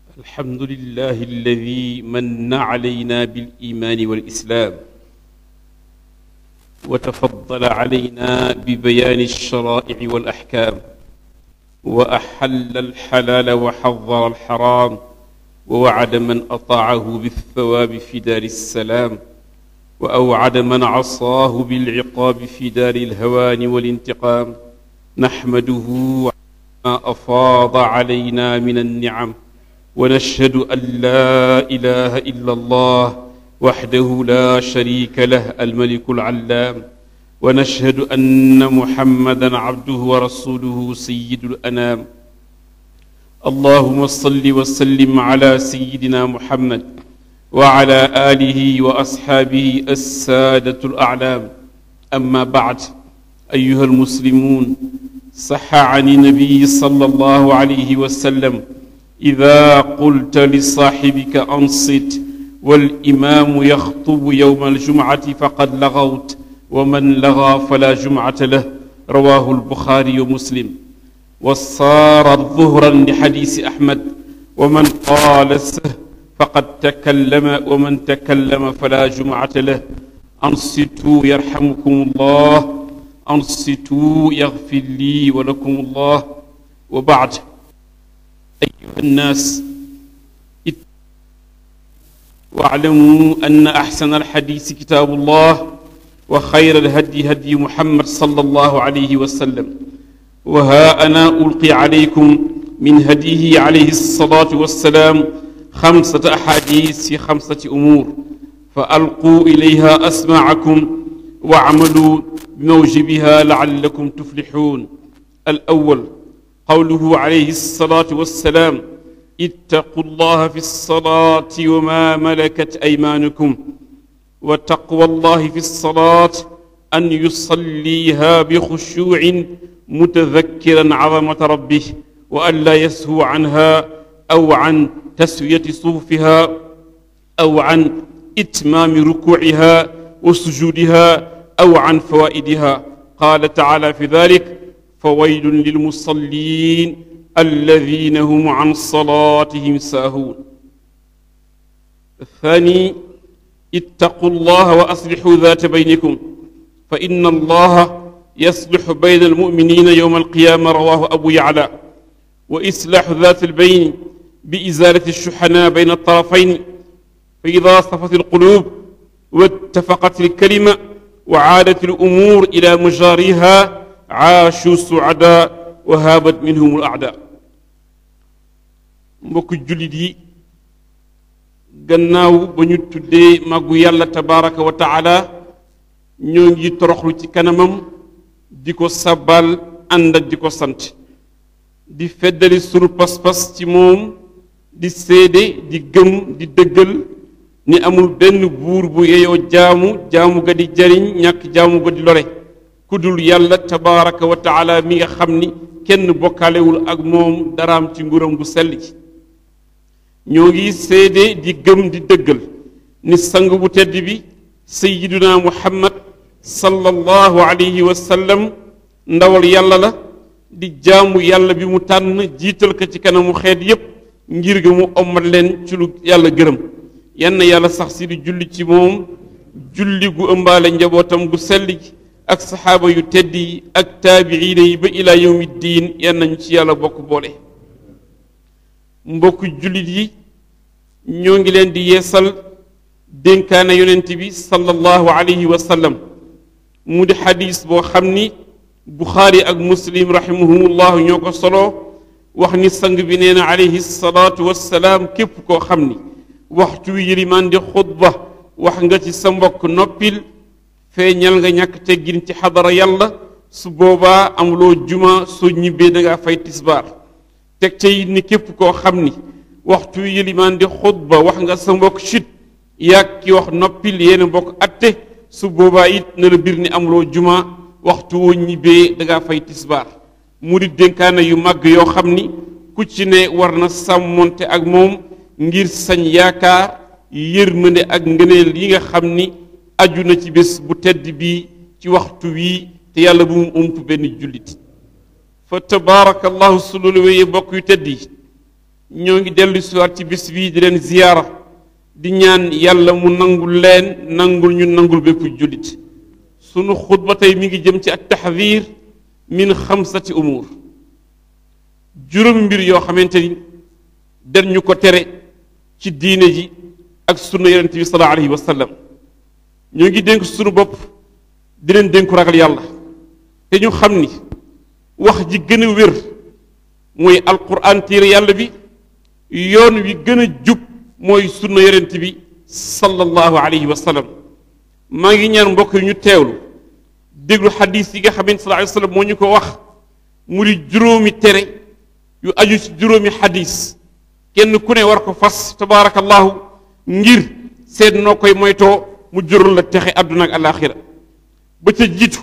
الحمد لله الذي من علينا بالإيمان والإسلام وتفضل علينا ببيان الشرائع والأحكام وأحل الحلال وحظر الحرام ووعد من أطاعه بالثواب في دار السلام وأوعد من عصاه بالعقاب في دار الهوان والانتقام نحمده ما أفاض علينا من النعم ونشهد أن لا إله إلا الله وحده لا شريك له الملك العلام ونشهد أن محمدا عبده ورسوله سيد الأنام اللهم صل وسلم على سيدنا محمد وعلى آله وأصحابه السادة الأعلام أما بعد أيها المسلمون صح عن النبي صلى الله عليه وسلم إذا قلت لصاحبك أنصت والإمام يخطب يوم الجمعة فقد لغوت ومن لغى فلا جمعة له رواه البخاري ومسلم وصار ظهرا لحديث أحمد ومن قال السه فقد تكلم ومن تكلم فلا جمعة له أنصتوا يرحمكم الله أنصتوا يغفر لي ولكم الله وبعد أيها الناس واعلموا أن أحسن الحديث كتاب الله وخير الهدي هدي محمد صلى الله عليه وسلم وها أنا ألقي عليكم من هديه عليه الصلاة والسلام خمسة أحاديث في خمسة أمور فألقوا إليها أسماعكم واعملوا بموجبها لعلكم تفلحون الأول قوله عليه الصلاة والسلام اتقوا الله في الصلاة وما ملكت أيمانكم وتقوى الله في الصلاة أن يصليها بخشوع متذكرا عظمة ربه وأن لا يسهو عنها أو عن تسوية صوفها أو عن إتمام ركوعها وسجودها أو عن فوائدها قال تعالى في ذلك فويل للمصلين الذين هم عن صلاتهم ساهون الثاني اتقوا الله وأصلحوا ذات بينكم فإن الله يصلح بين المؤمنين يوم القيامة رواه أبو يعلى وإصلاح ذات البين بإزالة الشحناء بين الطرفين فإذا صفت القلوب واتفقت الكلمة وعادت الأمور إلى مجاريها عاشوا سعداء وهابت منهم الأعداء mbokk jullit yi gannaaw ba ñu tuddee màggu yàlla tabaraka wa taala ñoo ngi toroxlu ci kanamam di ko sabal ànd ak di ko sant di feddali sunu pas-pas ci moom di séede di gëm di dëggal ni amul benn buur bu yeyoo jaamu jaamu ga di jariñ ñàkk jaamu ga di lore ku dul yàlla tabaraka wa taala mi nga xam ni kenn bokkaalewul ak moom daraam ci nguuram bu sell ci ñoo ngi séede di gëm di dëggal ni sang bu tedd bi sayiduna muhammad sallallahu alayhi wa sallam ndawal yàlla la di jaamu yàlla bi mu tànn jiital ko ci kanamu xeet yépp ngir ga mu ommat leen ci lu yàlla gërëm yann yàlla sax si di julli ci moom julli gu ëmbaale njabootam gu sell gi ak saxaaba yu tedd yi ak taabiina yi ba ilaa yawmi diin yan nañu ci yàlla bokk boole mbokk jullit yi ñoo ngi leen di yeesal dénkaane yonent bi sallallahu alayhi wa sallam mu di xadis boo xam ni buxaari ak muslim rahimahumullahu ñoo ko solo wax ni sang bi nee na alayhi salaatu wassalaam képp koo xam ni waxtu wi yëlimaan di xutba wax nga ci sa mbokk noppil feeñal nga ñàkk teggin ci xadara yàlla su boobaa amuloo juma soo ñibbee da ngaa fay tisbaar teg ca it ni képp koo xam ni waxtu wi yëlimaan di xutba wax nga sa mbokk chut yàgg ki wax noppil yéen mbokk atte su boobaa it na la bir ni amuloo juma waxtu woo ñibbee da ngaa fay tisbaar mu di dénkaane yu màgg yoo xam ni ku ci ne war na sàmmonte ak moom ngir sañ yaakaar yërmande ak ngëneel yi nga xam ni aju na ci bés bu tedd bii ci waxtu wii te yàlla bu mu ump benn jullit fa tabaarakallahu su loolu wéyee bokk yu tedd yi ñoo ngi dellu siwaat ci bis bii di leen ziyaara di ñaan yàlla mu nangul leen nangul ñu nangul bépp jullit sunu xutba tey mi ngi jëm ci at taxdir min xamsati umur juróom mbir yoo xamante ni den ñu ko tere ci diine ji ak sunna yonent bi sallallahu alayhi wa sallam ñoo ngi dénk sunu bopp di leen dénku ragal yàlla te ñu xam ni wax ji gën a wér mooy alquran téere yàlla bi yoon wi gën a jub mooy sunna yonent bi sallallahu alayhi wa sallam maa ngi ñaan mbokk yi ñu teewlu déglu xadis yi nga xamante sallallahu alayhi wa sallam moo ñu ko wax mu di juróomi tere yu aju ci juróomi xadis kenn ku ne war ko fas tabaarakallahu ngir seet noo koy moytoo mu jural la texe àdduna ak alaaxira ba ca jiitu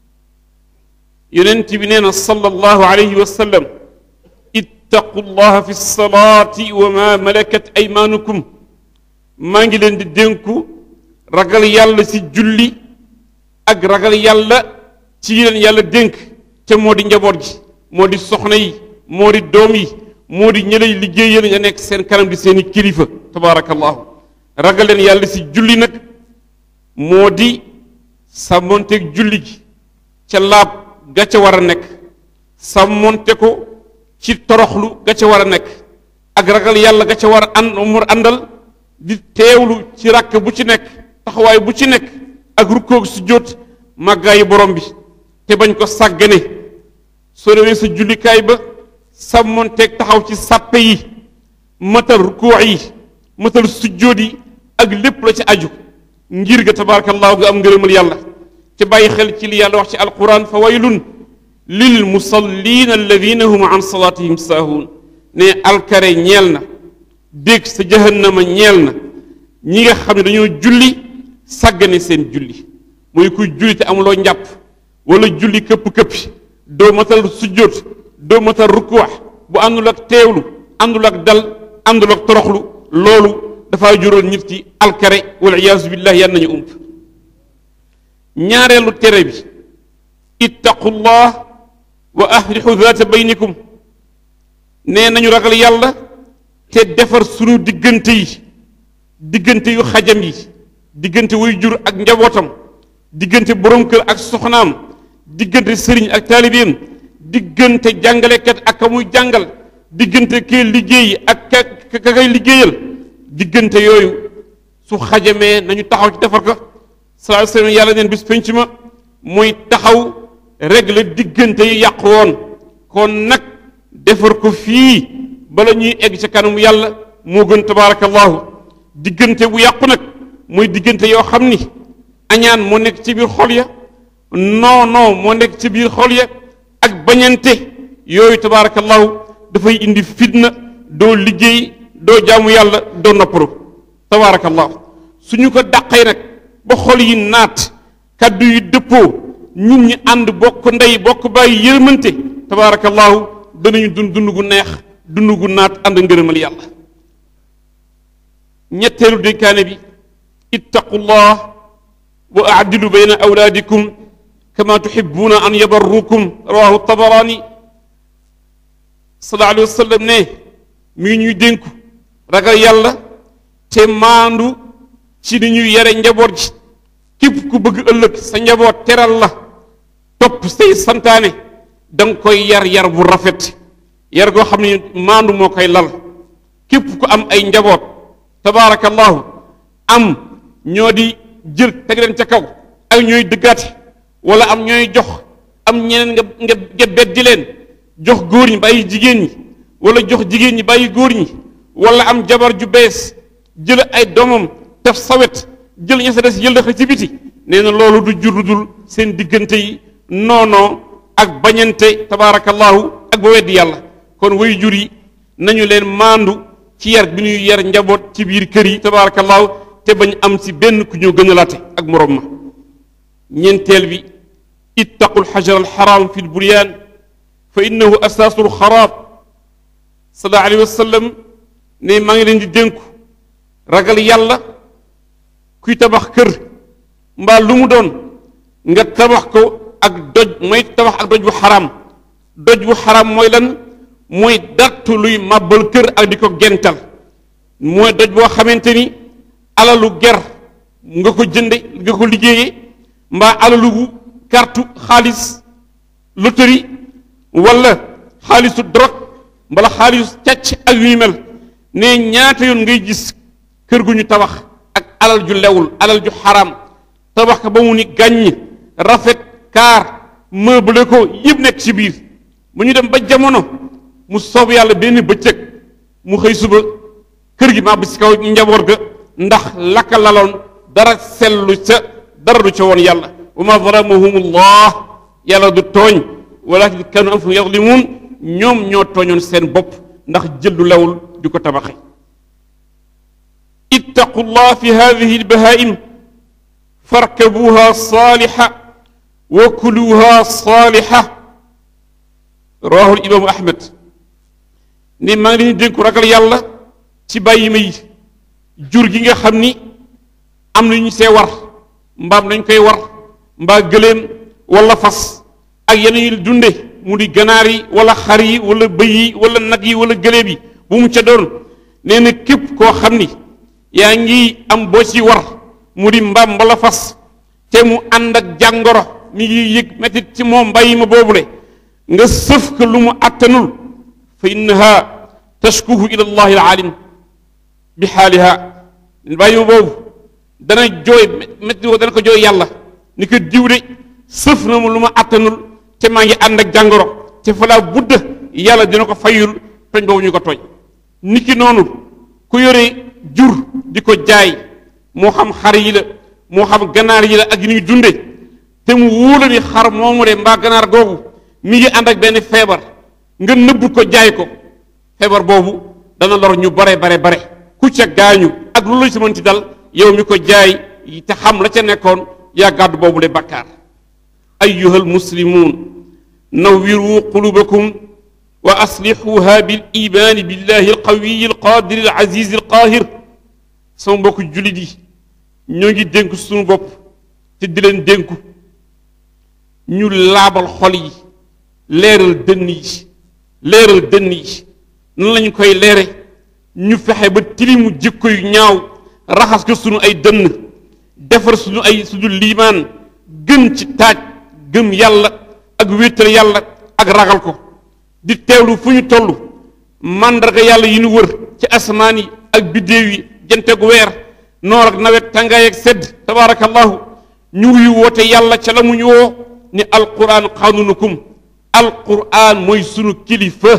yonent bi nee na sallallahu alayhi wa sallam ittaqu llaha fi salaati wa ma malakat aymaanukum maa ngi leen di dénku ragal yàlla ci julli ak ragal yàlla ci yi leen yàlla dénk te moo di njaboot gi moo di soxna yi moo di doom yi moo di ñëlay liggéeyal nga nekk seen kanam di seeni kilifa tabaarakallahu ragal leen yàlla ci julli nag moo di sàmmonteeg julli gi ca laab ga ca war a nekk sàmmonte ko ci toroxlu ga ca war a nekk ak ragal yàlla ga ca war a ànd mu àndal di teewlu ci ràkk bu ci nekk taxawaay bu ci nekk ak rukkoog su jóot màggaayu borom bi te bañ ko sàggane soo demee sa jullikaay ba sàmmonteeg taxaw ci sàppe yi matal rukkoo yi matal sujjóot yi ak lépp la ci aju ngir ga tabaarakallaahu nga am ngërëmal yàlla te bàyyi xel ci li yàlla wax ci alquran fa waylun lil musallina alladina hum an salaatihim saahuun ne alkare ñeel na dégg sa jahannama ñeel na ñi nga xam ne dañoo julli sàggane seen julli mooy kuy julli te amuloo njàpp wala julli këpp-këppi doo matal sujjóot doo matal rukkuwax bu àndul ak teewlu àndul ak dal àndul ak toroxlu loolu dafaa juróon nit ci alkare wal iyaasu billah yan nañu ump ñaareelu tere bi ittaqullah wa aslixu zaata baynikum nee nañu ragal yàlla te defar sunu diggante yi diggante yu xajam yi diggante wuy jur ak njabootam diggante borom kër ak soxnaam diggante sëriñ ak taalibeem diggante jàngalekat ak ka muy jàngal diggante kee liggéey ak ka ka kay liggéeyal diggante yooyu su xajamee nañu taxaw ci defar ko sallallahu alayhi wasallam yàlla neen bis penc ma muy taxaw régler diggante yi yàqu woon kon nag defar ko fii bala ñuy egg ca kanamu yàlla moo gën tabaarakallahu diggante bu yàqu nag muy diggante yoo xam ni añaan moo nekk ci biir xol ya non non moo nekk ci biir xol ya ak bañante yooyu tabaarakallahu dafay indi fitna doo liggéey doo jaamu yàlla doo noppalu tabaarakallahu suñu ko dàqee nag ba xol yi naat kaddu yi dëppoo nit ñi ànd bokk ndey bokk bàyyi yërmante tabaarakallahu danañu dund dund gu neex dund gu naat ànd ngërëmal yàlla ñetteelu dénkaane bi ittaqullah wa aadilu bayna awlaadikum kama tuhibuuna an yabarrukum rawahu tabarani sallallahu alayhi wa sallam ne mi ngi ñuy dénku ragal yàlla te maandu ci ni ñuy yare njaboot ji képp ku bëgg ëllëg sa njaboot teral la topp say santaane da nga koy yar yar bu rafet yar goo xam ne maandu moo koy lal képp ku am ay njaboot tabaarakallahu am ñoo di jël teg leen ca kaw ak ñooy dëggaate wala am ñooy jox am ñeneen nga nga nga beddi leen jox góor ñi bàyyi jigéen ñi wala jox jigéen ñi bàyyi góor ñi wala am jabar ju bees jël ay doomam def sawet jël ña sa des yëllëx ci biti nee na loolu du jur dul seen diggante yi noonoo ak bañante tabaarakallahu ak ba weddi yàlla kon way jur yi nañu leen maandu ci yar bi ñuy yar njaboot ci biir kër yi tabaarakallahu te bañ am si benn ku ñu gën a laate ak morom ma ñeenteel bi ittaqu lxajar alxaram fi lburyaan fa innahu asaasu lxaraab sallallahu alayhi wa sallam ne maa ngi leen di dénku ragal yàlla kuy tabax kër mbaa lu mu doon nga tabax ko ak doj mooy tabax ak doj bu xaraam doj bu xaraam mooy lan mooy dartu luy màbbal kër ak di ko gental mooy doj boo xamante ni alalu ger nga ko jënde nga ko liggéeyee mbaa alalu kartu xaalis loterie wala xaalisu drogue mbala xaalisu càcc ak yu ñu mel ne ñaata yoon ngay gis kër gu ñu tabax ak alal ju lewul alal ju xaraam tabax ko ba mu ni gàññ rafet kaar meublé ko yëpp nekk ci biir bu ñu dem ba jamono mu soob yàlla benn bëccëg mu xëy suba kër gi màbb ci kaw njaboot ga ndax lakka laloon dara sellu ca dara du ca woon yàlla wa ma zalamahum allah yàlla du tooñ walakin kanu anfusahum yazlimun ñoom ñoo tooñoon seen bopp ndax jël lu lewul di ko tabaxe ittaqu llah fi hadihi albahaim farkabuha saliha wa kuluha saliha rawahu imaamu ahmed ni maa ngi leen dénku ragal yàlla ci bàyyi ma yi jur gi nga xam ni am na ñu see war mbaam nañ koy war mbaa gëléem wala fas ak yeneen yi dunde mu di ganaar yi wala xar yi wala bëy yi wala nag yi wala gëléem yi bu mu ca doon nee na képp koo xam ni yaa ngi am boo ci war mu di mbaam wala fas te mu ànd ak jàngoro mi ngi yëg metit ci moom bàyyi ma boobule nga sëf ko lu mu àttanul fa innaha tashkuhu ila allahi alalim bi xaaliha bàyyi ma boobu dana jooy métti woo dana ko jooy yàlla ni ko diw de sëf na mu lu ma àttanul te maa ngi ànd ak jàngoro te fa laa budda yàlla dina ko fayul tooñ boobu ñu ko tooñ niki noonu ku yore jur di ko jaay moo xam xar yi la moo xam ganaar yi la ak yi ñuy dunde te mu wóola ni xar moomu de mbaa ganaar googu mi ngi ànd ak benn feebar nga nëbb ko jaay ko feebar boobu dana lor ñu bare bare bare ku ca gaañu ak lu la ci mën ci dal yow mi ko jaay te xam la ca nekkoon yaa gàddu boobu le bakkaar ayuha almuslimun nawwiru qulubakum wa aslixuha bil imaani billahi alqawiyi alqadiri alazizi alqahir sama mbokk jullit yi ñoo ngi dénku suñu bopp te di leen dénku ñu laabal xol yi leeral dënn yi leeral dënn yi nan lañu koy leere ñu fexe ba tilimu jikko yu ñaaw raxas ko sunu ay dënn defar sunu ay sunu liimaan gën ci taaj gëm yàlla ak wéetal yàlla ak ragal ko di teewlu fu ñu toll màndarga yàlla yi ñu wër ci asamaan yi ak biddéew yi janteeg weer noor ak nawet tàngaay ak sedd tabaarakallahu ñu wuyu woote yàlla ca la mu ñu woo ni alquran xanunukum alquran mooy sunu kilifa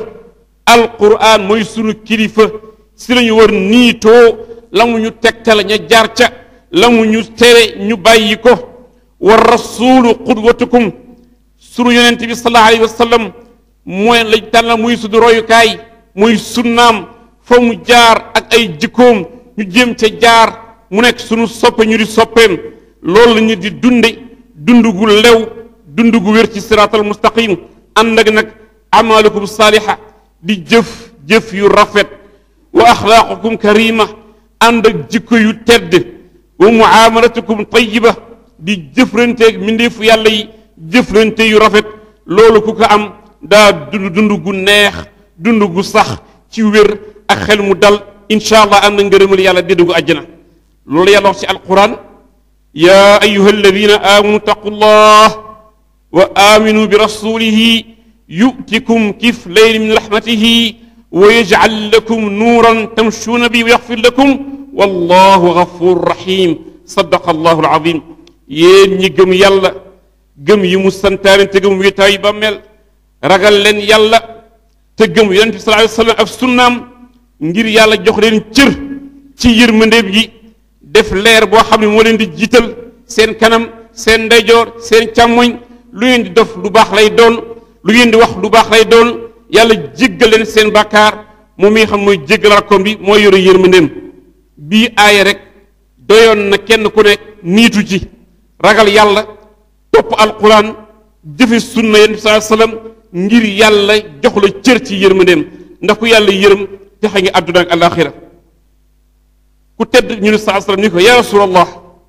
alquran mooy sunu kilifa si la ñu war niitoo la mu ñu tegtal ña jaar ca la mu ñu tere ñu bàyyi ko wa rasulu qudwatukum sunu yonent bi sallallahu alayhi wa sallam mooy lañ tànnal muy sunu royukaay muy sunnaam fa mu jaar ak ay jikkoom ñu jéem ca jaar mu nekk sunu soppe ñu di soppeem loolu la ñu di dunde dund gu lew dund gu wér ci siraatal mustaqim ànd ak nag amalukum saaliha di jëf jëf yu rafet wa axlaaqukum karima ànd ak jikko yu tedd wa muamalatukum tayiba di jëflanteeg mbindeefu yàlla yi jëflante yu rafet loolu ku ko am daa dund dund gu neex dund gu sax ci wér ak xel mu dal incha allah am na ngërëmal yàlla di dugg àjjana loolu yàlla wax ci alquran yaa ayuha alladina amanu taqu llah wa aminu bi rasulihi yutikum kiflayn min rahmatihi wa yajcal lakum nuuran tamshuuna bi wa yaxfir lakum wallahu gafur rahim sadaqa allahu alazim yéen ñi gëm yàlla gëm yi mu santaane te gëm wéetaayu bàmmeel ragal leen yàlla te gëm yonente bi sallallahu alayhi wa sallam ak sunnaam ngir yàlla jox leen cër ci yërmandeem yi def leer boo xam ne moo leen di jiital seen kanam seen ndeyjoor seen càmmoñ lu ngeen di def lu baax lay doon lu ngeen di wax lu baax lay doon yàlla jéggal leen seen bàkkaar moom mi nga xam mooy jéggal rakkoom bi mooy yore yërmandeem bii aaya rek doyoon na kenn ku ne niitu ci ragal yàlla topp alquran jëfe sunna yonent bi sallallahu alayhi wasallam ngir yàlla jox la cër ci yërmandeem ndax ku yàlla yërëm texe ngi àdduna ak alaxira ku tedd ñu ne saa sallam ni ko ya rasulallah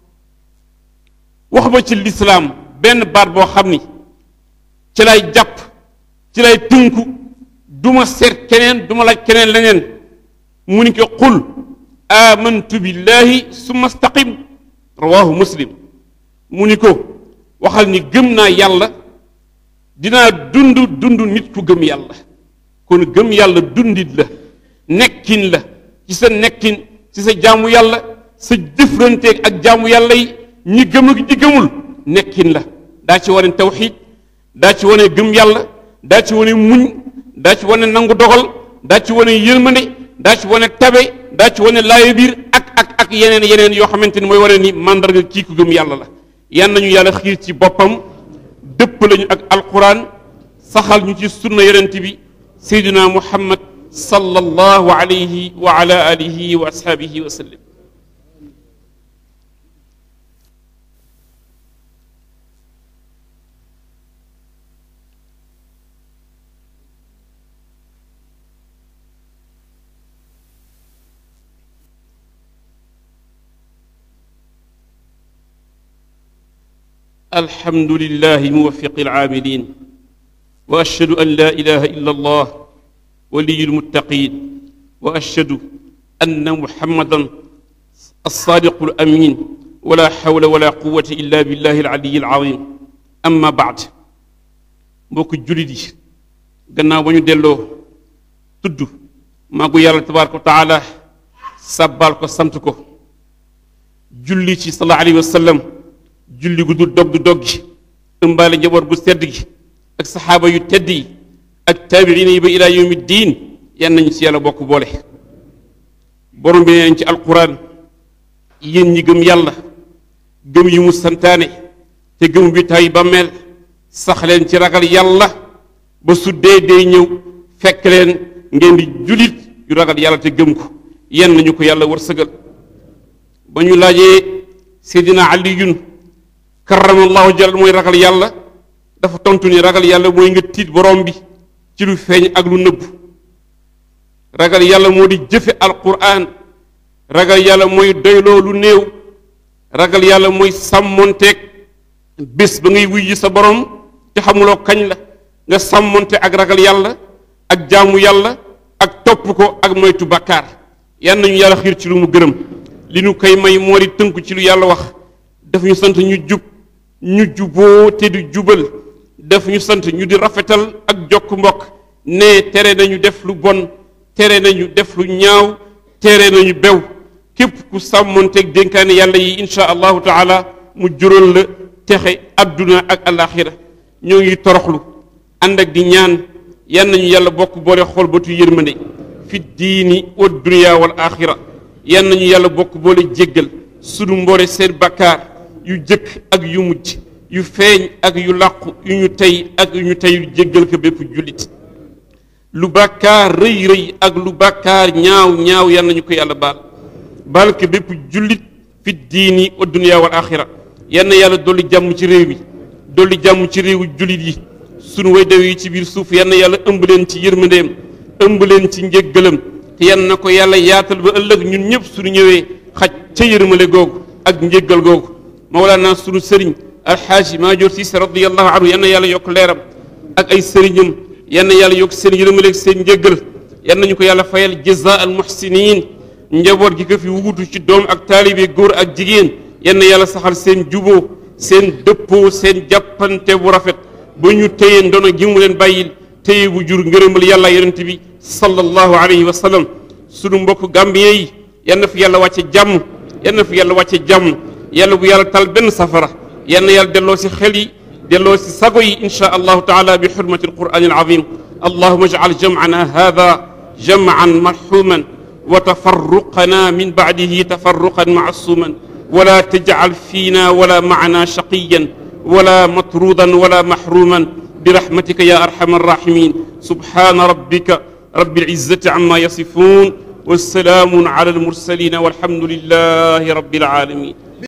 wax ma ci lislaam benn baat boo xam ni ci lay jàpp ci lay tënku duma seet keneen duma laaj keneen leneen mu ni ko qul amantu billahi summa staqim rawahu muslim mu ni ko waxal ni gëm naa yàlla dinaa dund dund nit ku gëm yàlla kon gëm yàlla dundit la nekkin la ci sa nekkin ci sa jaamu yàlla sa jëfranteeg ak jaamu yàlla yi ñi gëm ak ñi gëmul nekkin la daa ci wane tawxiid daa ci wane gëm yàlla daa ci wane muñ daa ci wane nangu dogal daa ci wane yërmande daa ci wane tabe daa ci wane laayo biir ak ak ak yeneen yeneen yoo xamante ni mooy wane ni mandarga kii ku gëm yàlla la yan nañu yàlla xiir ci boppam dëpp lañu ak alquran saxal ñu ci sunna yonent bi seydina muhammad sallallahu alayhi wa ala alihi wa ashaabihi wa sallam الحمد لله موفق العاملين واشهد ان لا اله الا الله ولي المتقين واشهد ان محمدا الصادق الامين ولا حول ولا قوه الا بالله العلي العظيم اما بعد mbokk julit yi gannaaw ba ñu delloo tudd maagu yàlla tabaraka wa taala sàbbaal ko sant ko julli ci sallallahu alayhi wa sallam julli gu dul dog du dog gi ëmbaale njaboot gu sedd gi ak saxaaba yu tedd yi ak taabiina yi ba ilaa yawmi diin yan nañu si yàlla bokk boole borom bi nee nañ ci alquran yéen ñi gëm yàlla gëm yi mu santaane te gëm bi tay bàmmeel sax leen ci ragal yàlla ba su dee dee ñëw fekk leen ngeen di julit yu ragal yàlla te gëm ko yan nañu ko yàlla wërsëgal ba ñu laajee seydina aliyun karamallahu jal mooy ragal yàlla dafa tontu ni ragal yàlla mooy nga tiit borom bi ci lu feeñ ak lu nëbb ragal yàlla moo di jëfe alquran ragal yàlla mooy doyloo lu néew ragal yàlla mooy sàmmonteeg bés ba ngay wuy ji sa borom te xamuloo kañ la nga sàmmonte ak ragal yàlla ak jaamu yàlla ak topp ko ak moytu bàkkaar yan nañu yàlla xiir ci lu mu gërëm li nu koy may moo di tënku ci lu yàlla wax daf ñu sant ñu jub ñu juboo te di jubal daf ñu sant ñu di rafetal ak jokk mbokk ne tere nañu def lu bon tere nañu def lu ñaaw tere nañu bew képp ku sàmmonteeg dénkaane yàlla yi insha allahu taala mu jural la texe adduna ak alaxira ñoo ngi toroxlu ànd ak di ñaan yan nañu yàlla bokk boole xool batu yërmande fi diini wa dunia wal axira yan nañu yàlla bokk boole jéggal sunu mboole seen bakkaar yu jëkk ak yu mujj yu feeñ ak yu làqu yu ñu tey ak yu ñu tey yu jéggal ko bépp jullit lu bàkkaar rëy rëy ak lu bàkkaar ñaaw ñaaw yal nañu ko yàlla baal baal ko bépp jullit fi diini wa dunya wal axira yal na yàlla dolli jàmm ci réew mi dolli jàmm ci réewu jullit yi sunu way dew yi ci biir suuf yal na yàlla ëmb leen ci yërmandeem ëmb leen ci njéggalam te yal na ko yàlla yaatal ba ëllëg ñun ñëpp suñu ñëwee xaj ca yërmale googu ak njéggal googu mawlaana sunu sëriñ alxaaji maajoor siise radiallahu anhu yal na yàlla yokk leeram ak ay sëriñam yal na yàlla yokk seen yërmaleeg seen njéggal yal nañu ko yàlla fayal jaza al muhsinin njaboot gi ko fi wuutu ci doom ak taalibe góor ak jigéen yal na yàlla saxal seen juboo seen dëppoo seen jàppante bu rafet ba ñu téye ndono gi mu leen bàyyil téye bu jur ngërëmal yàlla yonent bi sallallahu alayhi wa sallam sunu mbokk gambien yi yal na fi yàlla wàcce jàmm yal na fi yàlla wàcce jàmm yàlla bu yàlla tal benn safara yal na yàlla delloo si xel yi delloo si sago yi insha allahu taala bi xurmati alqurani alazim allahuma ajcal jamcana hada jamcan marxuman wa tafarruqana min bacdihi tafarruqan macsuman ولا تجعل فينا ولا معنا شقيا ولا مطرودا ولا محروما برحمتك يا ارحم الراحمين سبحان ربك رب العزه عما يصفون والسلام على المرسلين والحمد لله رب العالمين